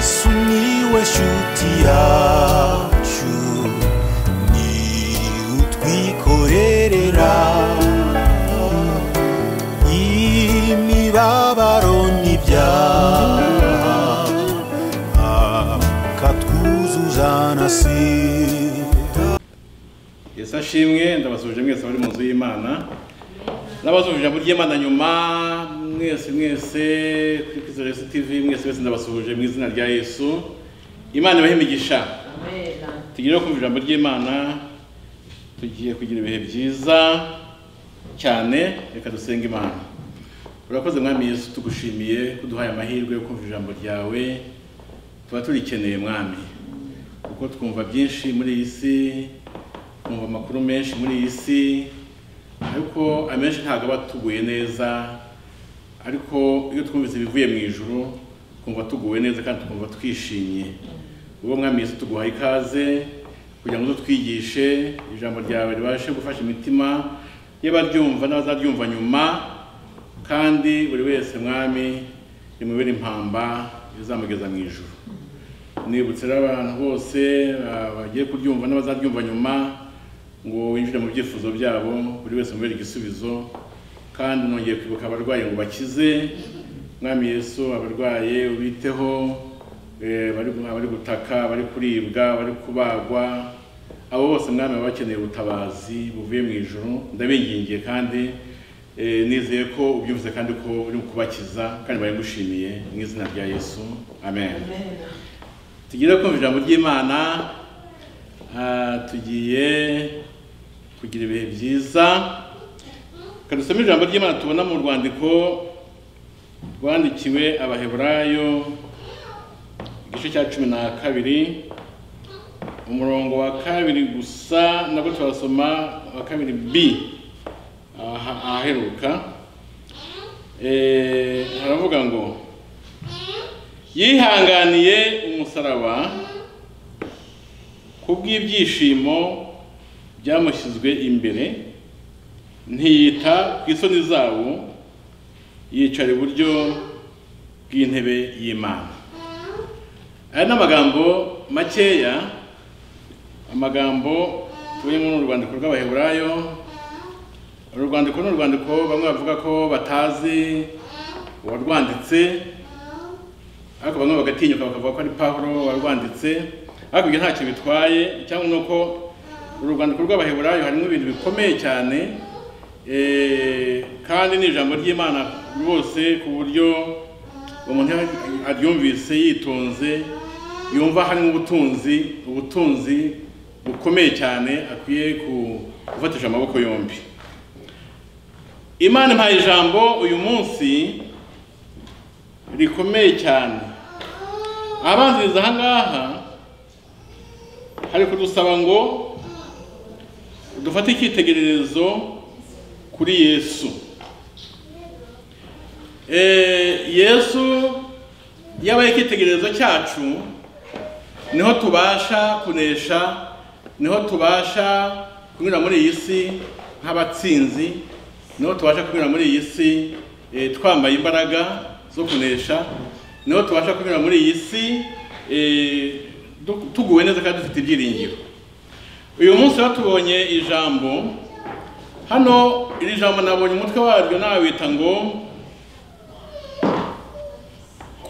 sumiłeś utiaciu ni utwikorerera imibabaro n'ibyaha akatwuzuza na sida yesu ashimwe ndabasuje mwese muri mu nzu y'imana n'abasuje muri y'imana nyuma mwese mwese kuri kristo yesu tv mwese mwese ndabasuje mu izina rya yesu imana ibahe imigisha tugiye no kumva ijambo ry'imana tugiye kugira ibihe byiza cyane reka dusenga imana urakoze mwami yesu tugushimiye ko uduhaye amahirwe yo kumva ijambo ryawe tuba turikeneye mwami kuko twumva byinshi muri iyi si twumva amakuru menshi muri iyi si ariko amenshi ntabwo aba atuguye neza ariko iyo twumvise ibivuye mu ijuru twumva tuguwe neza kandi twumva twishimye ubwo mwami Yesu tuguha ikaze kugira ngo utwigishe ijambo ryawe ribashe gufasha imitima y'abaryumva n'abazaryumva nyuma kandi buri wese mwami rimubere impamba izamugeza mu ijuru nibutse rero abantu bose ah, bagiye kuryumva n'abazaryumva nyuma ngo winjire mu byifuzo byabo buri wese umubere igisubizo kandi nongeye kwibuka abarwayi ngo bakize mwami yesu abarwaye ubiteho eh, bari abari gutaka bari kuribwa bari kubagwa abo bose mwami baba bakeneye ubutabazi buvuye mu ijoro ndabingingiye kandi eh, nizeye ko ubyumvise kandi ko uri kubakiza kandi baragushimiye mu izina rya yesu amen. tugire kumva ijambo ry'imana ah, tugiye kugira ibihe byiza reka dusome ijambo ry'imana tubona mu rwandiko rwandikiwe abaheburayo igice cya cumi na kabiri umurongo wa kabiri gusa nabwo turasoma wa kabiri b aha- ahaheruka Eh, haravuga ngo yihanganiye umusaraba kubw'ibyishimo byamushyizwe imbere ntiyita ku isoni zabo yicara iburyo bw'intebe y'imana aya ni amagambo makeya amagambo tubonye muri uru rwandiko rw'abaheburayo uru rwandiko ni urwandiko bamwe bavuga ko batazi uwarwanditse ariko bamwe bagatinyuka bakavuga ko ari pawulo warwanditse ariko ibyo ntacyo bitwaye cyangwa ni uko uru rwandiko rw'abaheburayo harimo ibintu bikomeye cyane eh, kandi ni ijambo ry'imana rwose ku buryo umuntu iyo aryumvise yitonze yumva harimo ubutunzi ubutunzi bukomeye cyane akwiye ku- gufatisha amaboko yombi imana impaye ijambo uyu munsi rikomeye cyane abanziriza aha ngaha hari kudusaba ngo dufate icyitegererezo kuri yesu Eh, yesu yabaye icyitegererezo cyacu niho tubasha kunesha niho tubasha kunyura muri iyi si nk'abatsinzi niho tubasha kunyura muri iyi si eh, twambaye imbaraga zo kunesha niho tubasha kunyura muri iyi si eh, du- tuguwe neza kandi dufite ibyiringiro uyu munsi rero tubonye ijambo hano iri jambo nabonye umutwe waryo nawita ngo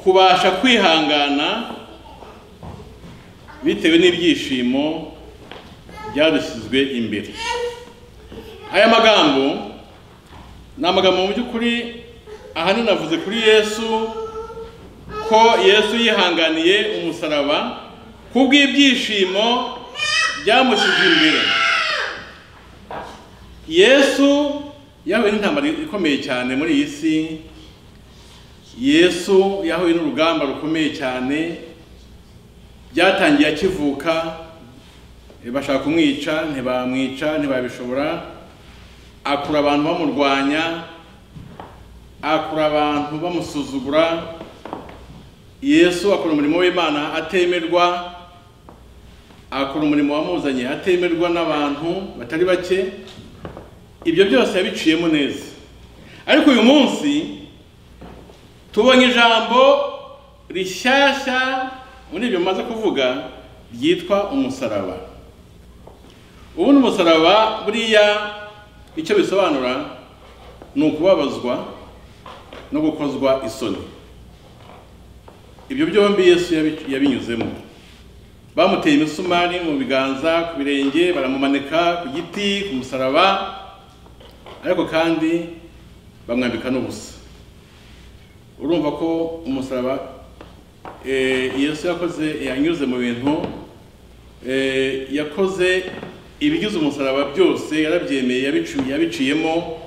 kubasha kwihangana bitewe n'ibyishimo byadushyizwe imbere aya magambo ni amagambo mu by'ukuri ahanini navuze kuri yesu ko yesu yihanganiye umusaraba kubw'ibyishimo byamushyize imbere yesu yahuye n'intambara ikomeye cyane muri iyi si yesu yahuye n'urugamba rukomeye cyane byatangiye akivuka eh, bashaka kumwica ntibamwica ntibabishobora akura abantu bamurwanya akura abantu bamusuzugura yesu akora umurimo w'imana atemerwa akora umurimo wamuzanye atemerwa n'abantu batari bake ibyo byose yabiciyemo neza ariko uyu munsi tubonye ijambo rishyashya muri ibyo maze kuvuga byitwa umusaraba ubu ni umusaraba buriya icyo bisobanura ni ukubabazwa no gukozwa isoni ibyo byombi yesu yabi- yabinyuzemo bamuteye imisumari mu biganza ku birenge baramumanika ku giti ku musaraba ariko kandi bamwambika n'ubusa urumva ko umusaraba eh, yesu yakoze yanyuze mu bintu eh, yakoze ibigize umusaraba byose yarabyemeye yabicu- yabiciyemo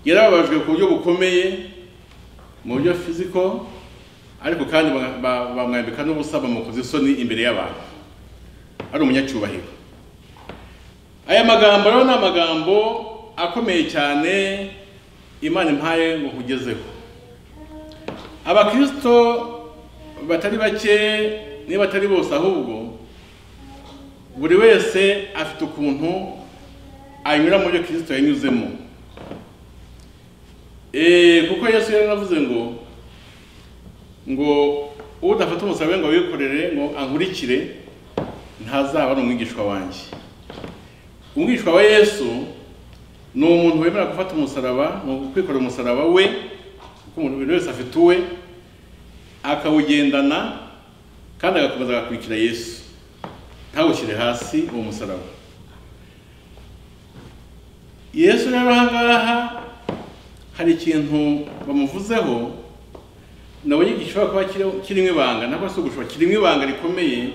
yarababajwe ku buryo bukomeye mu buryo fiziko ariko kandi ba- ba- bamwambika n'ubusa bamukoze isoni imbere y'abantu ari umunyacyubahiro aya magambo rero ni amagambo akomeye cyane imana impaye ngo nkugezeho abakirisito batari bake niba batari bose ahubwo buri wese afite ukuntu anyura mu byo kirisito yanyuzemo Eh, kuko yesu yaravuze ngo ngo udafata umusaraba ngo awikorere ngo ankurikire ntazaba ari umwigishwa wanjye umwigishwa wa yesu ni umuntu wemera gufata umusaraba ni ukwikorera umusaraba we kuko umuntu buri wese afite uwe akawugendana kandi agakomeza agakurikira yesu ntawushyire hasi uwo musaraba yesu rero aha ngaha hari ikintu bamuvuzeho nabonye gishobora kuba kiri- kirimo ibanga ntabwo ari ugushobora kirimo ibanga rikomeye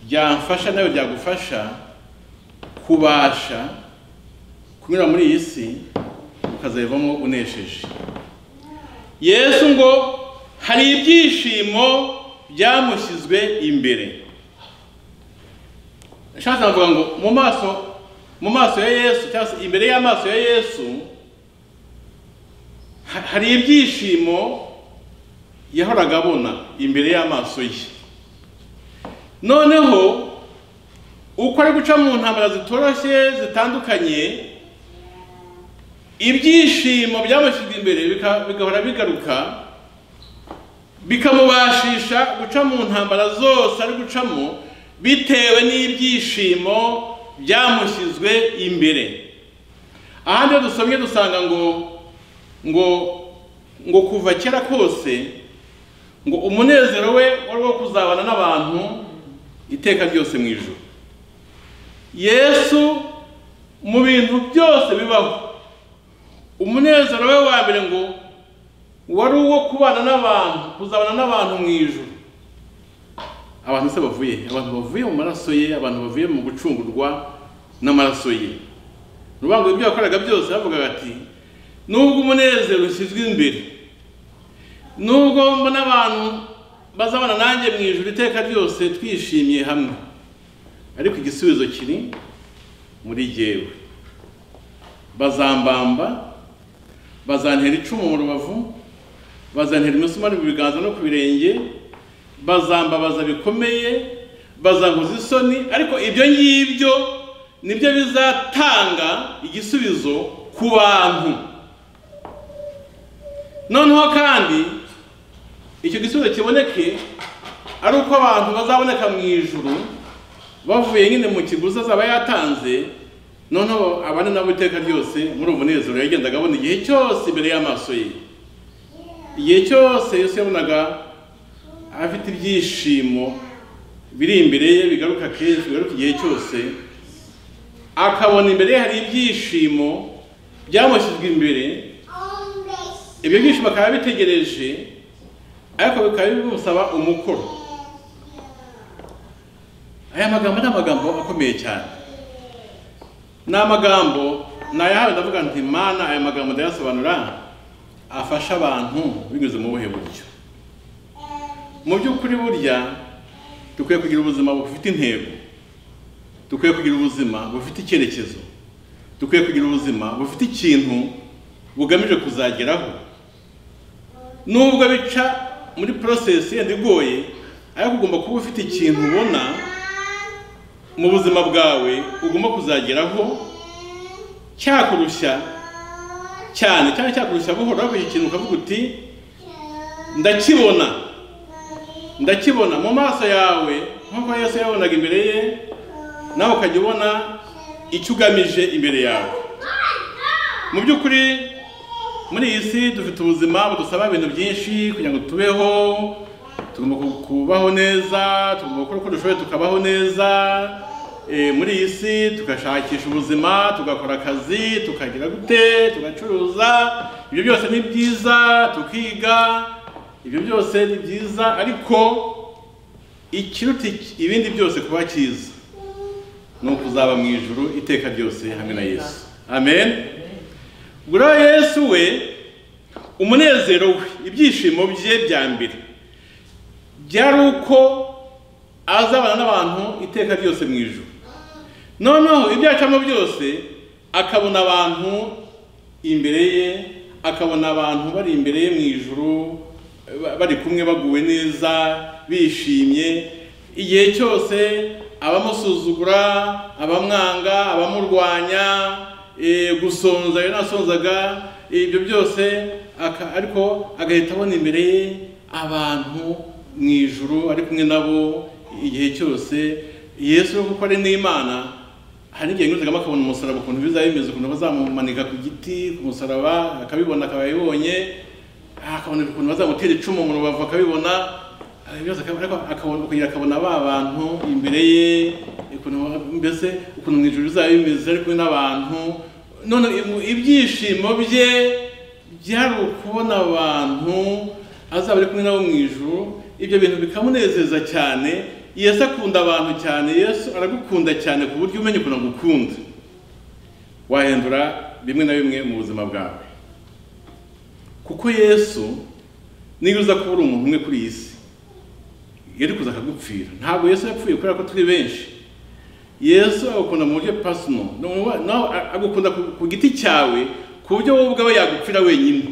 byamfasha nawe byagufasha kubasha kunyura muri iyi si ukazayivamo unesheje yesu ngo hari ibyishimo byamushyizwe imbere nshatse navuga ngo mu maso mu maso ya yesu cyangwa se imbere y'amaso ya yesu ha- hari ibyishimo yahoraga abona imbere y'amaso ye noneho uko ari guca mu ntambara zitoroshye zitandukanye ibyishimo byamushyizwe imbere bika- bigahora bigaruka bikamubashisha guca mu ntambara zose ari gucamo bitewe n'ibyishimo byamushyizwe imbere ahandi iyo dusomye dusanga ngo ngo ngo kuva kera kose ngo umunezero we wari wo kuzabana n'abantu iteka ryose mu ijuru yesu mu bintu byose bibaho umunezero we wa mbere ngo wari uwo kubana n'abantu kuzabana n'abantu mu ijuru abantu se bavuye he? abantu bavuye mu maraso ye abantu bavuye mu gucungurwa n'amaraso ye urubango ibyo yakoraga byose yavugaga ati nubwo umunezero ushyizwe imbere nubwo mbona abantu bazabana nanjye mu ijoro iteka ryose twishimye hamwe ariko igisubizo kiri muri jyewe bazambamba bazantera icumu mu rubavu bazantera imisumari mu biganza no ku birenge bazambabaza bikomeye bazankoza isoni ariko ibyo ngibyo nibyo bizatanga igisubizo ku bantu noneho kandi icyo gisubizo kiboneke ari uko abantu bazaboneka mu ijuru bavuye nyine mu kiguzi azaba yatanze noneho abane nabo iteka ryose muri uwo munezero yagendaga abona igihe cyose imbere y'amaso ye igihe cyose yesu yabonaga afite ibyishimo biri imbere ye bigaruka kenshi bigaruka igihe cyose akabona imbere ye hari ibyishimo byamushyizwe imbere ibyo byishimo akaba abitegereje ariko bikaba bimusaba umukoro aya magambo ni amagambo akomeye cyane ni amagambo nayahawe ndavuga nti mana aya magambo ndayasobanura afasha abantu binyuze mu buhe buryo mu by'ukuri burya dukwiye kugira ubuzima bufite intego dukwiye kugira ubuzima bufite icyerekezo dukwiye kugira ubuzima bufite ikintu bugamije kuzageraho nubwo bica muri porosesi yenda igoye ariko ugomba kuba ufite ikintu ubona mu buzima bwawe ugomba kuzageraho cyakurushya cyane cyane cyakurushya buhoro ariko iki kintu ukavuga uti ndakibona ndakibona mu maso yawe nk'uko yesu yabonaga imbere ye nawe ukajya ubona icyo ugamije imbere yawe mu by'ukuri muri iyi si dufite ubuzima budusaba ibintu byinshi kugira ngo tubeho tugomba ku- kubaho neza tugomba gukora uko dushoboye tukabaho neza Eh, muri iyi si tugashakisha ubuzima tugakora akazi tukagira gute tugacuruza ibyo byose ni byiza tukiga ibyo byose ni byiza ariko ikiruta iki- ibindi byose kuba cyiza ni ukuzaba mu ijuru iteka ryose hamwe na yesu amen gura yesu we umunezero we ibyishimo bye bya mbere byari uko azabana n'abantu iteka ryose mu ijuru noneho ibyo yacamo byose akabona abantu imbere ye akabona abantu bari imbere ye mu ijuru ba- bari kumwe baguwe neza bishimye igihe cyose abamusuzugura abamwanga abamurwanya eh, gusonza iyo nasonzaga ibyo byose aka- ariko agahita abona imbere ye abantu mu ijuru ari kumwe nabo igihe cyose yesu kuko ari n'imana hari igihe nyuzagamo akabona umusaraba ukuntu biza bimeze ukuntu bazamumanika ku giti ku musaraba akabibona akaba yabibonye akabona ukuntu bazamutera icumu mu rubavu akabibona eh, byose akaba- ariko akabona kugira akabona ba bantu imbere ye ukuntu mbese ukuntu mu ijuru bizaba bimeze ari kumwe n'abantu none imu- ibyishimo bye byari ukubona abantu azaba ari kumwe nabo mu ijuru ibyo bintu bikamunezeza cyane yesu akunda abantu cyane yesu aragukunda cyane ku buryo umenya ukuntu agukunda wahindura bimwe na bimwe mu buzima bwawe kuko yesu niba uza kuba uri umuntu umwe kuri iyi si yari kuza akagupfira ntabwo yesu yapfuye kubera ko turi benshi yesu agukunda mu buryo pasono nawe agukunda ku- ku giti cyawe ku buryo wowe ubwawe yagupfira wenyine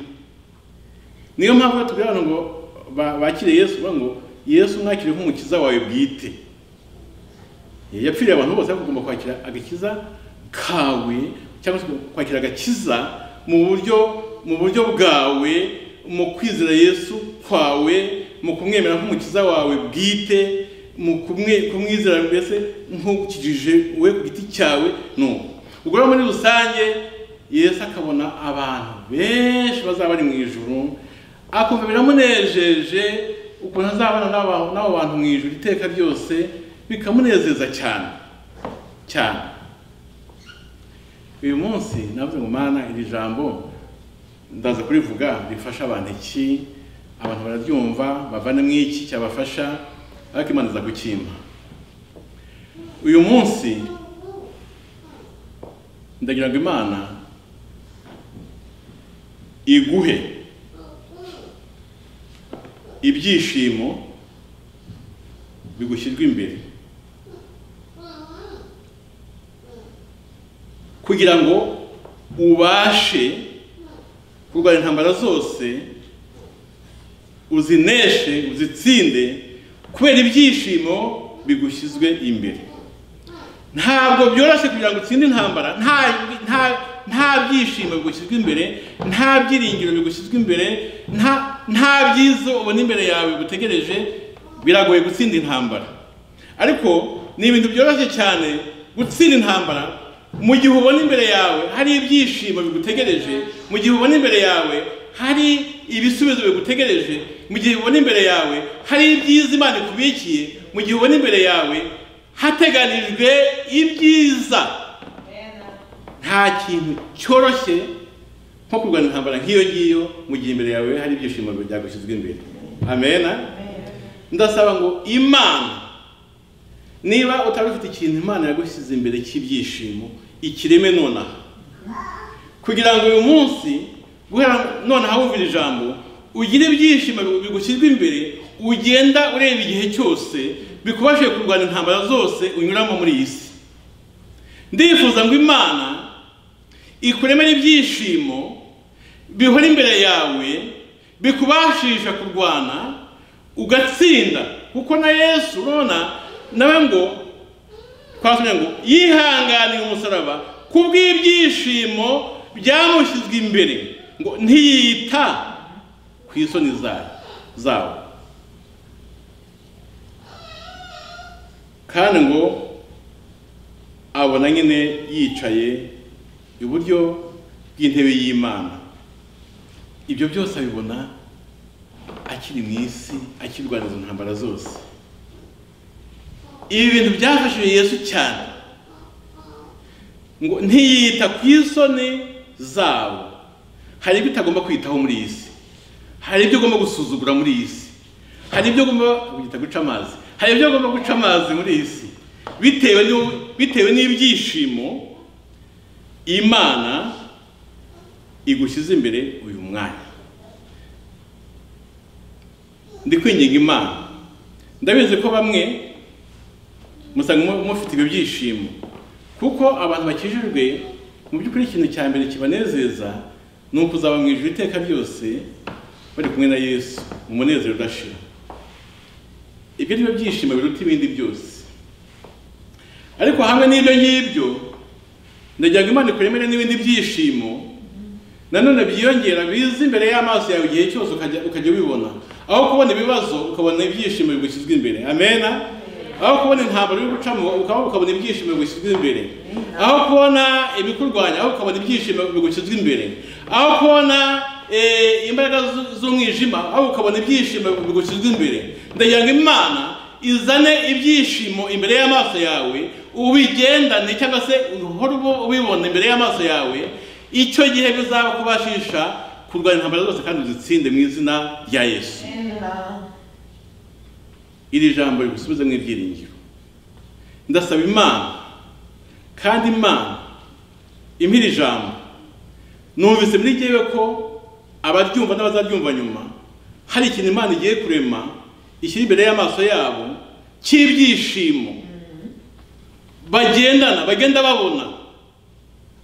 niyo mpamvu iyo tubwira abantu ngo ba- bakire yesu bavuga ngo yesu mwakire nk'umukiza wawe bwite yapfiriye abantu bose ariko ugomba kwakira agakiza kawe cyangwa se kwakira agakiza mu buryo mu buryo bwawe mu kwizera yesu kwawe mu kumwemera nk'umukiza wawe bwite mu kumwe- kumwizera mbese nk'ukijije we ku giti cyawe no ubwo rero muri rusange yesu akabona abantu benshi bazaba bari mu ijuru akumva biramunejeje ukuntu azabana n'aba- n'abo bantu mu ijuru iteka ryose bikamunezeza cyane cyane uyu munsi navuze ngo mana iri jambo ndaza kurivuga rifasha abantu iki abantu bararyumva bavane mu iki cyabafasha ariko imana iza gukimpa uyu munsi ndagira ngo imana iguhe ibyishimo bigushyirwa imbere kugira ngo ubashe kurwanya intambara zose uzineshe uzitsinde kubera ibyishimo bigushyizwe imbere ntabwo byoroshye kugira ngo utsinde intambara nta nta nta byishimo bigushyizwe imbere nta byiringiro bigushyizwe imbere nta nta byiza ubona imbere yawe bigutegereje biragoye gutsinda intambara ariko ni ibintu byoroshye cyane gutsinda intambara mu gihe ubona imbere yawe hari ibyishimo bigutegereje mu gihe ubona imbere yawe hari ibisubizo bigutegereje mu gihe ubona imbere yawe hari ibyiza imana ikubikiye mu gihe ubona imbere yawe hateganijwe ibyiza nta kintu cyoroshye nko kurwana intambara nk'iyo ngiyo mu gihe imbere yawe hari ibyishimo byagushyizwe imbere amena ndasaba ngo imana niba utari ufite ikintu imana yagushyize imbere cy'ibyishimo ikireme nonaha kugira ngo uyu munsi guhera nonaha wumvira ijambo ugire ibyishimo bigushyirwa imbere ugenda ureba igihe cyose bikubashije kurwanya intambara zose unyuramo muri iyi si ndifuza ngo imana ikuremere ibyishimo bihora imbere yawe bikubashisha kurwana ugatsinda kuko na yesu urabona nawe ngo twasomye ngo yihanganiye umusaraba kubw'ibyishimo byamushyizwe imbere ngo ntiyita ku isoni zayo zawo kandi ngo abona nyine yicaye iburyo bw'intebe y'imana ibyo byose abibona akiri mu isi akirwana izo ntambara zose ibi bintu byafashije yesu cyane ngo ntiyita ku isoni zabo hari ibyo utagomba kwitaho muri iyi si hari ibyo ugomba gusuzugura muri iyi si hari ibyo ugomba kubyita guca amazi hari ibyo ugomba guca amazi muri iyi si bitewe n'u- bitewe n'ibyishimo imana igushyize imbere uyu mwanya ndi kwinginga imana ndabizi ko bamwe musanga mu- mufite ibyo byishimo kuko abantu bakijijwe mu by'ukuri ikintu cya mbere kibanezeza ni ukuzaba mu ijuru iteka ryose bari kumwe na yesu mu munezero udashira ibyo ni byo byishimo biruta ibindi byose ariko hamwe n'ibyo ngibyo ndagira ngo imana ikuremere n'ibindi byishimo nanone byiyongera biza imbere y'amaso yawe igihe cyose ukajya ukajya ubibona aho kubona ibibazo ukabona ibyishimo bigushyizwe imbere amena aho kubona intambara uri gucamo ukaba ukabona ibyishimo bigushyizwe imbere aho kubona ibikurwanya aho ukabona ibyishimo bigushyizwe imbere aho kubona eh, imbaraga zu- z'umwijima aho ukabona ibyishimo bigushyizwe imbere ndagira ngo imana izane ibyishimo imbere y'amaso yawe ubigendane cyangwa se uhore ubu- ubibona imbere y'amaso yawe icyo gihe bizakubashisha kurwanya intambara zose kandi uzitsinde mu izina rya yesu iri jambo rigusubize mu ibyiringiro ndasaba imana kandi imana impa iri jambo numvise muri jyewe ko abaryumva n'abazaryumva nyuma hari ikintu imana igiye kurema ishyira imbere y'amaso yabo cy'ibyishimo bagendana bagenda babona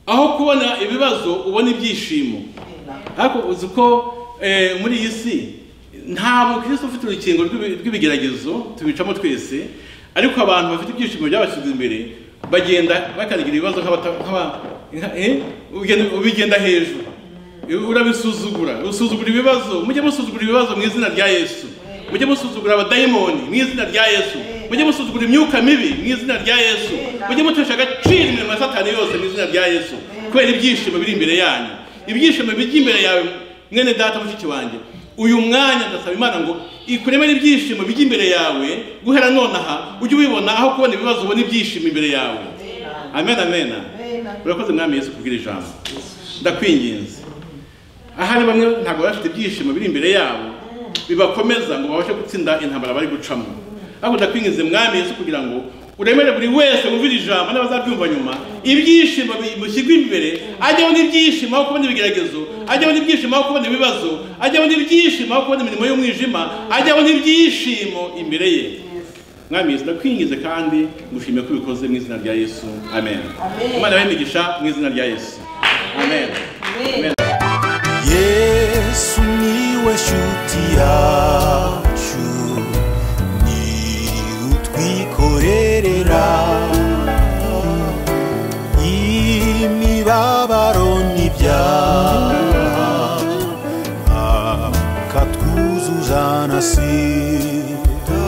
aho kubona ibibazo ubona ibyishimo ariko uzi ko eh, muri iyi si nta mukristo ufite urukingo rw'ibi- rw'ibigeragezo tubicamo twese ariko abantu bafite ibyishimo byabashyizwe imbere bagenda bakandagira ibibazo nk'abata- nk'aba- nka- eh, ugenda- ubigenda hejuru urabisuzugura usuzugura ibibazo mujye musuzugura ibibazo mu izina rya yesu mujye musuzugura abadayimoni mu izina rya yesu mujye musuzugura imyuka mibi mu izina rya yesu mujye mutesha agaciro imirimo ya satani yose mu izina rya yesu kubera ibyishimo biri imbere yanyu ibyishimo bijya imbere yawe mwene data mushiki wanjye uyu mwanya ndasaba imana ngo ikuremere ibyishimo bijya imbere yawe guhera nonaha ujye ubibona aho kubona ibibazo ubona ibyishimo imbere yawe amen amen urakoze mwami yesu kubwira ijambo ndakwinginze ahari bamwe ntabwo baba bafite ibyishimo biri imbere yabo bibakomeza ngo babashe gutsinda intambara bari gucamo ariko ndakwinginze mwami yesu kugira ngo uremere buri wese wumvira ijambo n'abazabyumva nyuma ibyishimo bimushyirwa imbere ajyaho n'ibyishimo aho kubona ibigeragezo ajyaho n'ibyishimo aho kubona ibibazo ajyaho n'ibyishimo aho kubona imirimo y'umwijima ajyaho n'ibyishimo imbere ye mwami yesu ndakwingize kandi ngushimiye ko ubikoze mu izina rya yesu amen imana y'imigisha mu izina rya yesu amen amen yesu niwe shuti yawe